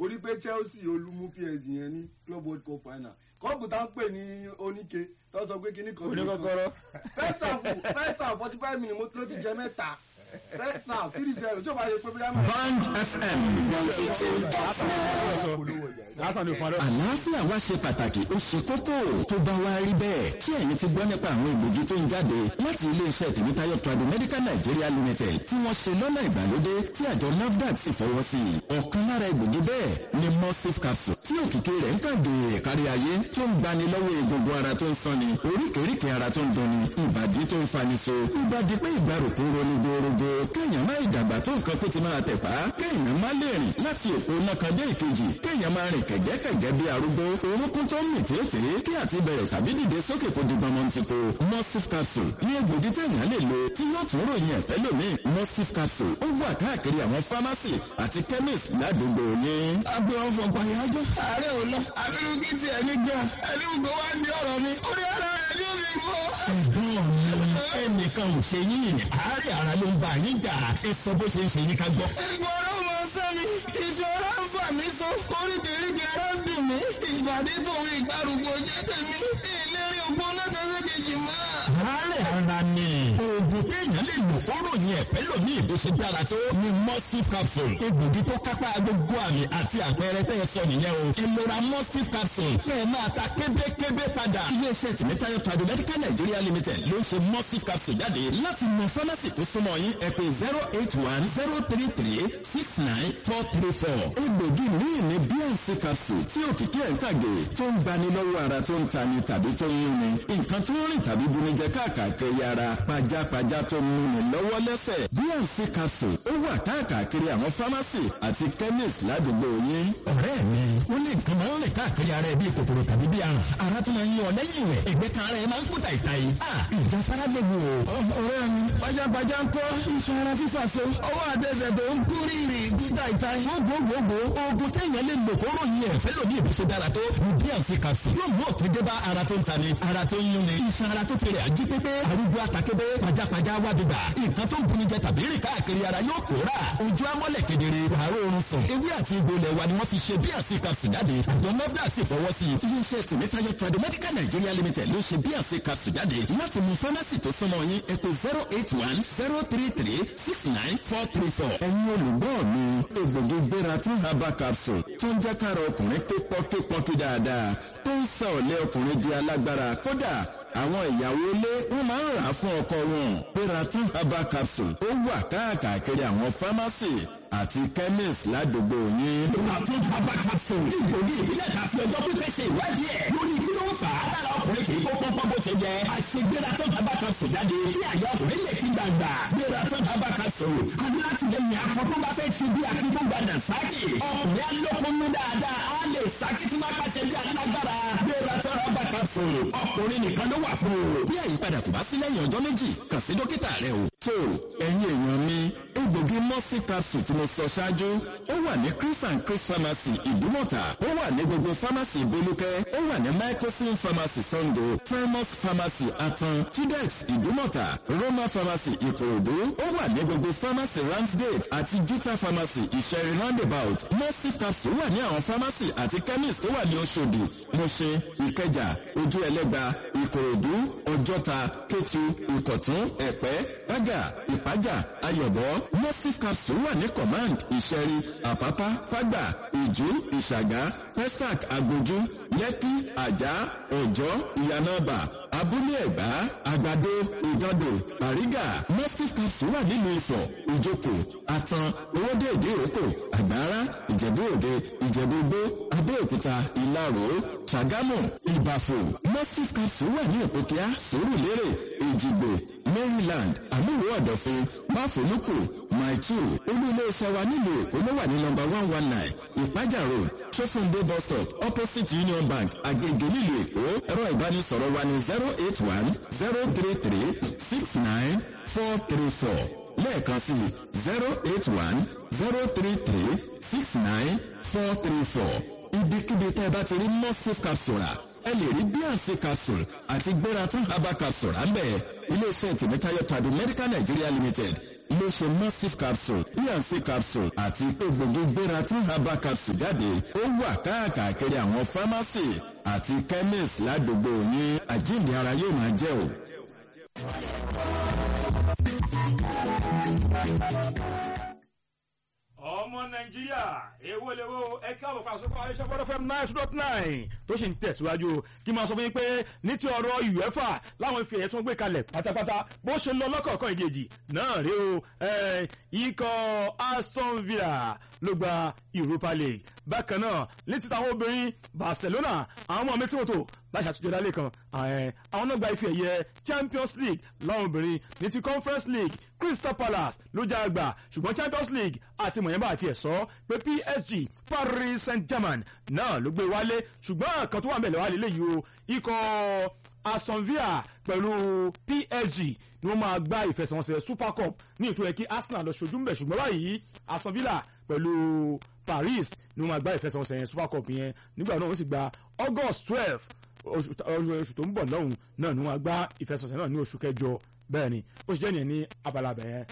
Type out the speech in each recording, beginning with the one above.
mo rí pé chelsea olúmú psg yẹn ní club world cup final kọ́ọ̀pù tá ń pè ní oníke tó sọ pé kíní kan oníkọ́kọ́rọ́. fẹ́sàfù fẹ́sàfù forty five minutes mo ló ti jẹ mẹ́ta fẹ́sàfù three zero tí o bá yẹ pé bóyá máa. Band FM lásán ní òfin àlọ́. àlàáfíà wa ṣe pàtàkì ó ṣe kókó tó bá wa rí bẹ́ẹ̀ ṣé ẹ̀yin ti gbọ́ nípa àwọn ìgbògi tó ń jáde láti iléeṣẹ́ tèmítáyọ̀ tradu medical nigeria limited tí wọ́n ṣe lọ́nà ìgbàlódé tí àjọ nafdac sì fọwọ́ sí i ọ̀kan lára ìgbògi bẹ́ẹ̀ ni mustif capsule tí òkìkí rẹ̀ ń kàn dé kárí ayé tó ń gbani lọ́wọ́ egungun ara tó ń sanni oríkèéríkèé ara tó ń dunni ìbàdí tó ń fani so ìbàdí pé ìgbàrúkú ronú gorogo kéèyàn má ìdàgbà tó nǹkan tó ti máa tẹ̀ pa kéèyàn má lè rìn láti òpó náà kan dé ìkejì kéèyàn máa rìn kẹ̀gẹ́kẹ̀gẹ́ bí arúgbó orúnkún tó ń mì tètè kí àti bẹ̀rẹ̀ tàbí dìde sókè kó di gbọmọ ti ko mustif capsule ní egbògi téèyàn lè lo tí yóò tún ròyìn ẹ̀fẹ́ lómi mustif capsule ó wà káàkiri àwọn pharmacy àti chemist ládùúgbò yín. agbe ọfọ pàyájọ ààrẹ ò lọ abirùkí ti ẹni gbà ẹni gbogbo wa ń di ọ̀rọ̀ mi orí ara rẹ ní omi gbọ. ẹ̀gbọ́n mi ẹnìkan ò ṣe yín àárẹ̀ ara ló ń bá yín jà ẹ sọ bó ṣe ń ṣe yín ká gbọ́. ìgbọràn mọ sẹ́mi ìṣòro ń fà mí so oríkèéríkèé ara ń dùn mí ìbàdí tòun ìgbàrúgbó jẹ́ tèmi ìlérí ògbó náà kan ṣe kejì mọ́. àárẹ̀ ara ni oògùn téèyàn lè lò fọ́rọ̀ yẹn ẹ̀fẹ́ lòmí ìbò ṣe dára tó ni mustif capsule egbògi tó kápá gbogbo àmì àti àpẹẹrẹ tẹ́ ẹ sọ nìyẹn o ìlera mustif capsule fẹ́ ẹ máa ta kébékébé padà. iléeṣẹ́ tìmítayọ̀ tradu medical nigeria limited ló ń ṣe mustif capsule jáde láti mọ fámásì tó súnmọ́ yín ẹ pé zero eight one zero three three six nine four three four. egbògi míì ní bnc capsule tí òkìkí ẹ̀ ń kàgé tó ń gbani lọ́wọ́ ara tó ń tani tàbí tó ń yúnni nǹkan tó ń rìn tàbí bunijẹ káàkiri ara pajápajá tó ń múni lọ́wọ́ lẹ́sẹ̀ bnc capsule ó wà káàkiri àwọn pharmacy àti chemist ládùúgbò yín. ọ̀rẹ́ mi ó ní nǹkan máa ń rìn káàkiri ara ẹ bíi kòkòrò tàbí bíi àrùn ara tó máa ń yan ọ lẹ́yìn rẹ̀ ẹgbẹ́ kan ara ẹ máa ń kú tàìtàì. ìjà fara lè wò ó. ọ̀rẹ́ mi pajápajá ń kọ́ iṣan ara fífà so ọwọ́ àtẹsẹ̀ tó ń kú rírì gúta ìta gbogbogbò oògùn téèyàn lè lò kó ròyìn ẹ̀ fẹ́ lòdì ìbí ṣe dára tó ní bnc capsule yóò mú òtún dé bá ara tó ń tani ara tó ń yúnni iṣan ara tó fèrè àjí pépé arúgbó àtàkébé pajápajá wádìgbà nǹkan tó ń buni jẹ tàbí rìn káàkiri ara yóò pòórà ojú amọ́lẹ̀ kedere wàárọ̀ oorun sùn ewé àti egbò ilẹ̀ wa ni wọ́n fi ṣe bnc capsule jáde àjọ nọ́bdà sì fọwọ́ sí i iléeṣẹ́ tìmítayọ trade medical nigeria limited ló ṣe bnc capsule jáde láti mú fámásì tó súnmọ́ yín ẹ pé zero eight one zero three three six nine four three four. ẹ̀yin olùgbọ́ mi egbògi gbéra tún herbal capsule tó ń jẹ́ kára ọkùnrin pé pọ́kípọ́kí dáadáa tó ń sọ ọ̀lẹ́ ọkùnrin di alágbára kódà àwọn ìyàwó ilé wọn máa ń rà á fún ọkọ wọn gbéra tún herbal capsule ó wà káàkiri àwọn pharmacy àti chemist ládùúgbò yín. Àtún bàbá capsule. Ìgbòdì ìbílẹ̀ ta fi ọjọ́ pípẹ́ ṣe ìwádìí ẹ̀. Lórí kí ló ń fà á lára ọkùnrin kì í kó pọ́npọ́n bó ṣe jẹ. Àṣegbéra tó bàbá capsule jáde. Kí àyà ọkùnrin lè fi gbàgbà. Gbéra tó bàbá capsule. Àbí láti lè yàn akọ tó bá fẹ́ ṣe bí akíkó gbàdà sáàkì. Ọkùnrin alókùnrin dáadáa. Á lè sáàkì tí má pàṣẹ bí alágbára. Gbéra tó bàbá capsule. Ọkùnrin nìkan ló wà fún o. bí àyípadà kò bá sí lẹ́yìn ọjọ́ méjì kàn sí dókítà rẹ o. tó ẹ̀yin èèyàn mi egbògi mọ́sí capsule tí mo sọ ṣáájú ó wà ní chris and chris pharmacy ìdúmọ̀tà ó wà ní gbogbo pharmacy ìbolúkẹ́ ó wà ní microsin pharmacy sango primus pharmacy atan tudex ìdúmọ̀tà roma pharmacy ìkòròdú ó wà ní gbogbo pharmacy ramsgate àti juta pharmacy ìṣẹ̀rí roundabout mọ́sí capsule wà ní àwọn pharmacy àti chemist tó wà ní oṣòdì mọ̀ṣẹ́ ìkẹjà ojú ẹlẹ́gba ìkòròdú ọjọ́ta kétu ìkọ̀tún ẹ̀pẹ́ bága ìpájà ayọ̀bọ morphine capsule wà ní command ìṣẹ́rí àpápá fágbà ìjú ìṣàgá pestac agbójú lẹ́kí àjà ọ̀jọ́ ìyànàbà abúlé ẹ̀gbá àgbàdo ìgàndò àrígà morphine capsule wà nílùú ifọ̀ ìjókò àtàn owóde ìdíròkò àgbára ìjẹ̀bú òde ìjẹ̀bú igbó abẹ́òkúta ìlarò ṣàgámù ìbàfò morphine capsule wà ní òpókíá sòrùlérè èjìgbò maryland àmúwò ọ̀dọ̀fin máfòlùkù maitu olú iléeṣẹ́ wa nílùú èkó ló wà ní nọmba one one nine ìpájà road sọfúndé bus stop opposite union bank agege nílùú èkó ẹ̀rọ ìbánisọ̀rọ̀ wa ní zero eight one zero three three six nine four three four lẹ́ẹ̀kan sí zero eight one zero three three six nine four three four ibikíbi tẹ́ ẹ bá ti rí mustif capsule ẹ lè rí bnc capsule àti gbératún herbal capsule ráńbẹ̀ iléeṣẹ́ tèmítáyọ̀ tradu medical nigeria limited iléeṣẹ́ massive capsule bnc capsule àti egbògi gbératún herbal capsule jáde ó wà káàkiri àwọn pharmacy àti chemist ládùúgbò yín àjíǹde ara yóò máa jẹ́ o. ọmọ nàìjíríà èwo lèwo ẹ káàbọ̀ fún àsopọ̀ àríṣẹ́ fọ́dọ̀ fm nine two dot nine tó sì ń tẹ̀síwájú kí n máa sọ fún yín pé ní ti ọ̀rọ̀ uefa láwọn ife ẹ̀yẹ tí wọ́n gbé kalẹ̀ pátápátá bó ṣe lọ lọ́kọ̀ọ̀kan ìdíjì náà rí o ikọ̀ aston villa ló gba europa league bákan náà ní ti tàwọn obìnrin barcelona àwọn ọmọ mi tí wọ́n tó láṣà àtúnjọ dálé kan àwọn náà gba ife ẹ̀yẹ champions league láwọn obìnrin ní ti conference league crystal palace ló já àgbà ṣùgbọ́n champions league àti mọ̀yẹ́mbà àti ẹ̀sọ́ pé psg paris saint germain náà ló gbé wálé ṣùgbọ́n kan tó wà mẹ́lẹ̀ wá lélẹ́yìí o ikọ̀ aston villa pẹ̀lú psg ni wọ́n máa gba ìfẹsẹ̀wọnsẹ̀ super cup ní ìtò ẹ̀kí arsenal lọ ṣojú mbẹ̀ ṣùgbọ́n báyìí aston villa pẹ̀lú paris ni wọ́n máa gba ìfẹsẹ̀wọnsẹ̀ yẹn super cup yẹn nígbà náà wọ́n sì gba august twelve oṣù tó ń bọ̀ lọ́hùn náà ni wọ́n gba ìfẹsẹ̀wọnsẹ̀ náà ní oṣù kẹjọ bẹ́ẹ̀ ni ó sì jẹ́ nìyẹn ní abala bẹ̀yẹn.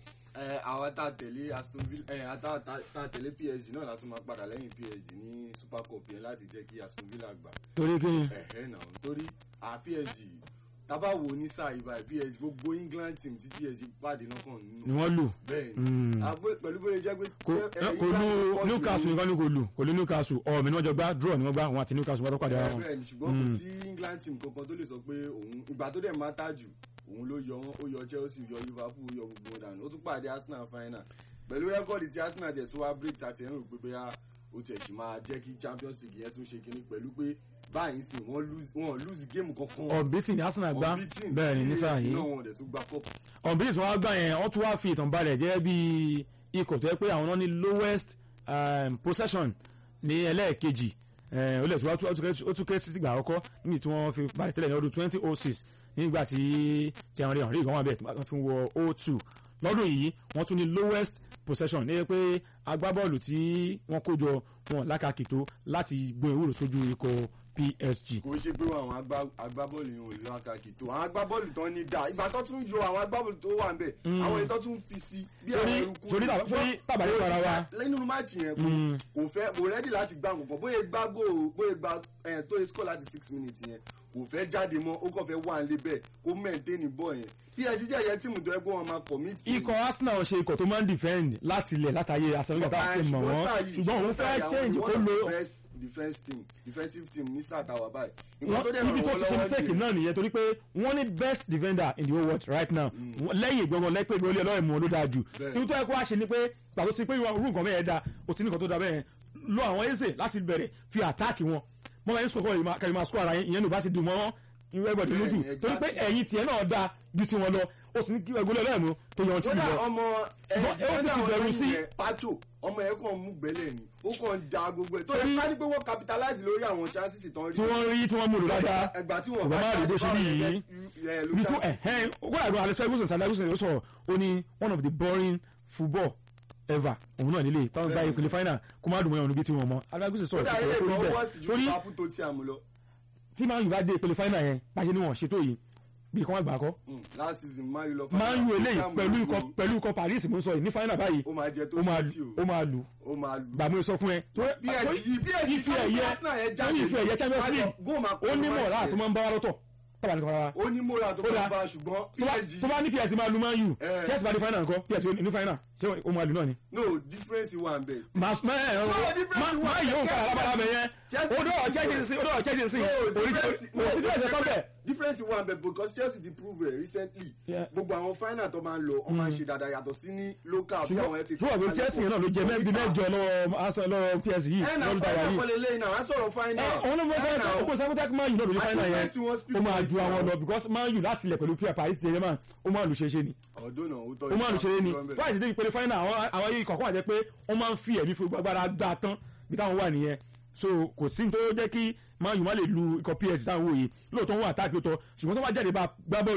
ẹ àwọn tá a tẹ̀lé aston villa ẹ àtà tá a tẹ̀lé psg náà láti máa padà lẹ́yìn psg ní super cup yẹn láti jẹ́ kí aston villa gbà. torí kí ni. ẹ̀hẹ́ náà torí à psg tábà wo ní sáà ibà psg gbogbo england team tí psg pàdé náà kàn nínú. ni wọ́n lù. bẹ́ẹ̀ Mm. ni àgbẹ̀ pẹ̀lú bóyá jẹ́ pé. kò ẹ- kò England lu pọ̀ jù newcastle ní- nìkan ni kò lù kò lu newcastle ọ̀ọ́ mi ni wọ́n jọ gbá draw ni wọ́n gbá àwọn àti newcastle wọ́n tó pàdé ara wọn. bẹ́ẹ̀ ni ṣùgbọ́n kò sí england team kankan tó lè sọ pé òun ìgbà tó dẹ̀ máa tà jù òun ló yọ wọn ó yọ chelsea yọ liverpool yọ gbogbo wọn dànù ó tún pàdé arsenal final pẹ̀lú rẹ́kọ̀dì tí arsenal jẹ̀ tó wá break tàti ẹ̀rù pé bóyá ó tiẹ̀ sì máa jẹ́ kí champions league yẹn tún ṣe kinní pẹ̀lú pé báyìí sì wọ́n lose wọ́n lose game kankan ọ̀bítì ni arsenal gbá Unbeaten. bẹ́ẹ̀ ni ní sáà yìí náà wọn ò dẹ̀ tún gba cup ọ̀bítì tí wọ́n gbá yẹn wọ́n tún wá fi ìtàn balẹ̀ jẹ́ bí ikọ̀ tó yẹ pé àwọn náà ní lowest um, possession ní ẹlẹ́ẹ̀kejì Eh, ó lè tún wá tún- ó tún kéré- ó tún kéré sí ìgbà àkọ́kọ́ níbi tí wọ́n fi balẹ̀ tẹ́lẹ̀ ní ọdún twenty oh six nígbà tí tí àwọn èèyàn rí ìgbọ́n wà bẹ́ẹ̀ tí wọ́n fi wọ oh two lọ́dún yìí wọ́n tún ní lowest possession ní pé agbábọ́ọ̀lù tí wọ́n kó jọ wọn lákàkì tó láti gbọ́n ìwúrò sójú ikọ̀ psg kò ṣe pé àwọn agbá- agbábọ́ọ̀lù yìí ò lè lákàkì tó àwọn agbábọ́ọ̀lù tán ní dáa ìgbà tó tún yọ àwọn agbábọ́ọ̀lù tó wà ń bẹ̀ àwọn èyí tó tún fi sí bí àwọn Torí- eruku torí tàbá- torí tàbá yóò rárá wa. lẹ́nu máàcì yẹn kò kò fẹ́ kò rẹ́dì láti gbá nǹkan bóyá gbá gò bóyá gbá ẹ̀ tó yẹ score láti six minutes yẹn kò fẹ́ jáde mọ́ ó kàn fẹ́ wà nílé bẹ́ẹ̀ kó maintain ball yẹn psg jẹ́ ìyẹn tíìmù tó yẹ kó wọn máa commit ikọ̀ arsenal ṣe ikọ̀ tó máa ń defend láti ilẹ̀ látàyè asẹ̀mígà tá a ti mọ̀ wọ́n ṣùgbọ́n òun fẹ́ change kó lo best defence team defensive team ní sáà táwa báyìí nǹkan tó wọ́n dẹ̀ níbi tó ràn ti wọ́n ṣe lọ́wọ́ mistake nìyẹn. náà nìyẹn torí pé wọ́n ní best defender in the whole world right now lẹ́yìn ìgbọ̀ngàn lẹ́pẹ́ ìgbọ̀lẹ́ ọlọ́run mú wọn ló dáa jù Bẹ́ẹ̀. ibi tó yẹ kó wá ṣe ni pé pàtó sí pé irú nǹkan bẹ́ẹ̀ da o ti ní nǹkan tó da bẹ́ẹ̀ lo àwọn eze láti bẹ̀rẹ̀ fi àtáàkì wọn mọ́ bá yín sọ̀kọ́ kẹ́lẹ́ máa sọ ara yín ìyẹn ló bá ti dùn mọ́ ìwé ẹgbẹ̀dì Bẹ́ẹ̀ lójú ni, torí pé exactly. ẹ̀yìn tiẹ̀ náà da ju tiwọn lọ o sì ní kí ẹgbẹ́lẹ́ ọlọ́run mú tó yọ ọtí kódà lọ ọmọ Ṣùgbọ́n ó ti fi bẹ̀rù sí. pacho ọmọ yẹn kàn mú gbẹ́lẹ̀ ni ó kàn da gbogbo ẹ̀ tó yẹ Torí- ká ní pé wọ́n capitalize lórí àwọn chances tán rí tí wọ́n rí tí wọ́n mú lò dáadáa ẹgbà tí kò wọ́n bá má rí bó ṣe rí yìí ẹ ibi tí ẹ̀hẹ́n kó àgbọn alex ferguson sani ferguson ló sọ̀rọ̀ ó ní one of the boring football ever òun náà nílé táwọn gba ìpele final kó má dùn mọ́ ẹ̀hún níbi tí wọ́n mọ́ alex ferguson sọ̀rọ̀ kódà tó ilé sọ̀rọ̀ ìgbà tó rí wọ́n sì bẹ́ẹ̀ ju torí liverpool tó ti àmú lọ tí man u bá dé ìpele final yẹn bá ṣe ni wọ́n ṣètò yìí bí kò wọ́n gbà kọ́ Mm, last season man u lọ man u eléyìí Fulham pẹ̀lú ló ikọ̀ lù. pẹ̀lú ikọ̀ paris mo ń sọ yìí ní final báyìí ó máa jẹ tó ó máa twenty lù o ó máa lù ó máa lù gbàmú sọ fún ẹ PSG yìí PSG ife kan ẹ̀yẹ Arsenal yẹn jáde lórí ife ẹ̀yẹ champions league góò máa ó ní mọ̀ọ́lá match tó máa ń bá wa lọ́tọ̀ tábà ní kan rárá ó ní mọ́ra tó Ó dáa. máa bá ṣùgbọ́n tó bá- PSG tó bá ní ps máa lu man u Eh. chelsea bá ní final nǹkan ps ní final ṣé ó máa lù náà ni. no difference wà ń bẹ̀ Mas mẹ ẹ ọ difference má wà. má yóò ká alábàárà bẹ yẹn Chelsea o dọ̀ ti Chelsea sí o dọ̀ Chelsea sí no difference oríṣi oríṣi bí ẹ̀ṣẹ̀ kan bẹ̀. difference wà ń bẹ̀ because Chelsea ti prove it recently Yeah. gbogbo àwọn final tó máa ń lọ wọ́n máa ń ṣe dáadáa yàtọ̀ sí ní local bí àwọn FA ṣùgbọ́n ṣùgbọ́n Chelsea yẹn náà ló jẹ mẹ́bí mẹ́jọ lọ́wọ́ Arsenal lọ́wọ́ PSG yìí ẹ̀ náà lọ́dún tàwa final yìí. kọ́lé lẹ́yìn náà wọ́n á sọ̀rọ̀ final ẹ òun ló mọ sẹ́yìn ó kó sẹ́yìn tẹ́kí máa yù náà lórí Àti final yẹn when tí wọ́n speak ó máa for ju it àwọn now. lọ because máa yù láti ilẹ̀ pẹ̀lú pure Paris ṣe man ó máa lù ṣe ṣe ni ọdún náà ó tọ́ ó máa lù ṣe ṣe ni ìfà- wáyé ti dé ìpele final àwọn àwọn yìí kọ̀ọ̀kan wà jẹ́ pé wọ́n máa ń fi ẹ̀mí fún gbàgbára gbà tán bí táwọn wà nìyẹn so kò sí ní tó jẹ́ kí máa yù má lè lu ikọ̀ PSG táwọn wò yìí lóòótọ́ wọn àtàkì tó ṣùgbọ́n tó bá jáde bá gbá bọ́ọ̀lù kò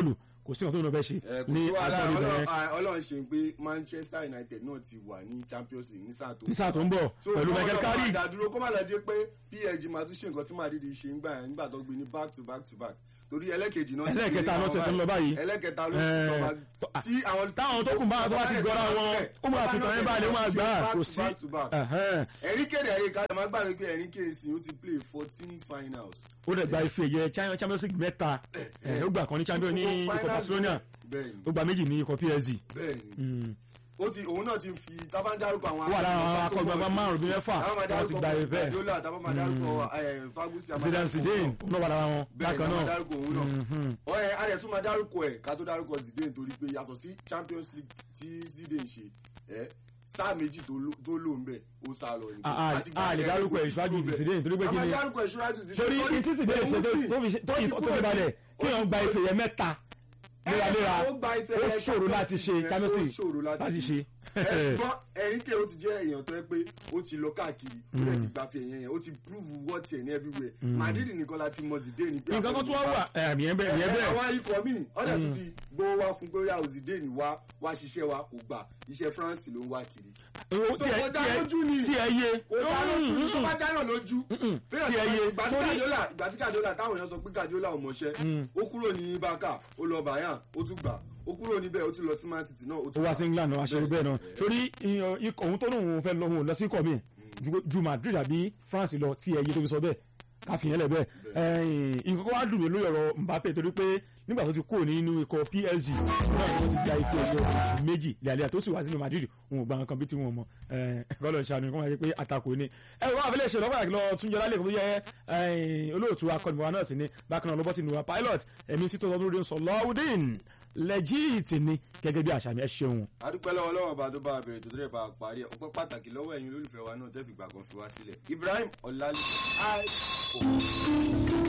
kò sí nǹkan tó ń lọ fẹ́ ṣe ẹ kò ní sí wàhálà agbọ́n Ọlọ́run- ibẹ̀ ah, ọlọ́run ṣe ń pé manchester united náà ti wà ní champions league ní sáà tó ní sáà tó ń bọ̀ So, pẹ̀lú kọ́ michael ọlọ́run carrick máa dádúró kó má lọ dé pé psg máa tún ṣe nǹkan tí madrid ṣe ń gbà yẹn nígbà tó gbé ní back to back to back torí ẹlẹ́kejì náà ti Ẹlẹ́kẹta gbé ló tẹ̀ tó ń lọ báyìí. ẹlẹ́kẹta ló Eh, ti lọ tó- bá tí àwọn táwọn tó kù bá tó bá ti gọra wọn ó máa fi tàn yín balẹ̀ ó máa gbà á kò sí ẹ̀hẹ́n. ẹ̀rí kéde ẹ̀rí ká máa gbàgbé pé ẹ̀rí kéèsì ó ti play fourteen finals. ó dẹ̀ gba ife ẹ̀yẹ China- champions league mẹ́ta ẹ̀, ó gbà kan ní champion ní Gbogbo ikọ̀ finals barcelona bẹ́ẹ̀ni ó gba méjì ní ikọ̀ psg bẹ́ẹ̀ni Mm. ó ti òun náà ti fi tábà ń dárúkọ àwọn Ó wà lára àwọn akọ̀gbọ̀n akọ̀gbọ̀n tó márùn-ún bí mọ̀ mẹ́fà tábà máa tí wọ́n ti dárúkọ gba ife. Guardiola tábà máa dárúkọ eh, Ferguson àmà zidane dárúkọ zidane òun ó náà wà lára wọn bẹ́ẹ̀ bákan ni a máa náà dárúkọ òun náà Mhm. ọ̀rẹ́ a dẹ̀ tún máa dárúkọ ẹ̀ ká tó dárúkọ Zidane torí pé yàtọ̀ sí Champions League tí Zidane ṣe ẹ̀ sáà méjì tó lò- tó lò ń bẹ̀ ó sá lọ ni. A- a- Àti gbà a lè yẹn dárúkọ kò ẹ̀ sí ṣáájú kúrò bẹ̀. Zidane torí pé a kí máa ni dárúkọ ẹ̀ ṣáájú Zidane torí torí- ní tí zidane ṣe tó òun tó fi ṣe- tó ó ti yìí tó kúrò fi balẹ̀ ní- kí wọ́n gba ife ẹ̀yẹ mẹ́ta léraléra ó gba ife ó ẹ̀yẹ ṣòro láti ṣe Champions champions League, league ó ṣòro láti ṣe. ẹ ṣùgbọ́n ẹ̀ríkẹ́ ó ti jẹ́ èèyàn tó yẹ pé ó ti lọ káàkiri ó dẹ̀ ti gba fi ẹ̀yẹ yẹn ó ti prove what ẹ̀ ní everywhere Madrid nìkan la ti mọ Zidane ní pé nǹkan kan tún wá wà ẹ̀mí ẹ̀ bẹ́ẹ̀ ìyẹn ẹ bẹ́ẹ̀ àwọn ikọ̀ míì ọ̀dẹ̀ tún ti gbówó wá fún pé ó yà Zidane wá wá ṣiṣẹ́ wa kò gbà iṣẹ́ France ló ń wá kiri owó tí ẹ kò dá tí ẹ lójú ni. tí ẹ yé kò dá lójú ní tó bá dáná lójú tí ẹ yé ìgbà tí torí- Guardiola ìgbà tí Guardiola táwọn èèyàn sọ pé Guardiola ò mọṣẹ́ ó kúrò ní Barca ó lọ Bayern ó tún gbà ó kúrò níbẹ̀ ó tún lọ sí Man City náà ó ó tún wá gbà. sí england náà aṣọ bẹ́ẹ̀ náà torí ìyàn ikọ̀ òun tó lóun fẹ́ lọ òun lọ sí ikọ̀ mi ju- ju madrid àbí france lọ tí ẹyẹ tó fi sọ bẹ́ẹ̀ káfíń lẹ̀ bẹ́ẹ̀ ẹ̀yìn nǹkan kan wá dùn mí lórí ọ̀rọ̀ mbappe torí pé nígbà tó ti kúrò nínú ikọ̀ psg náà ni wọ́n ti gba ikọ̀ ẹ̀yọ méjì lẹ́àlẹ́ tó sì wá sínú madrid òun ò gba nǹkan bí tí wọ́n mọ̀ kọ́lọ̀ ṣàánú kó máa yẹ pé àtakò ni ẹ wọ́n àfẹ́lẹ́ ṣe lọ́pàá lọ túnjọ lálẹ́ kó tó yẹ ẹ̀yìn olóòtú akọ́nìmọ̀wá náà sì ni bákan náà lọ́bọ́ sí ìnùwà pilot ẹ̀mí títọ́ ọdún lórí sọ̀lọ́wọ́dín lẹ́jìtì ni gẹ́gẹ́ bí àṣà mi ẹ ṣeun. adúpẹ́ lọ́wọ́ lọ́wọ́ bá tó bá a bẹ̀rẹ̀ tó tẹ́lẹ̀ bá a parí ẹ̀ ọpẹ́ pàtàkì lọ́wọ́ ẹ̀yin olólùfẹ́ wa náà tẹ́ fìgbà kan fi wá sílẹ̀ Ibrahim Ọlálékan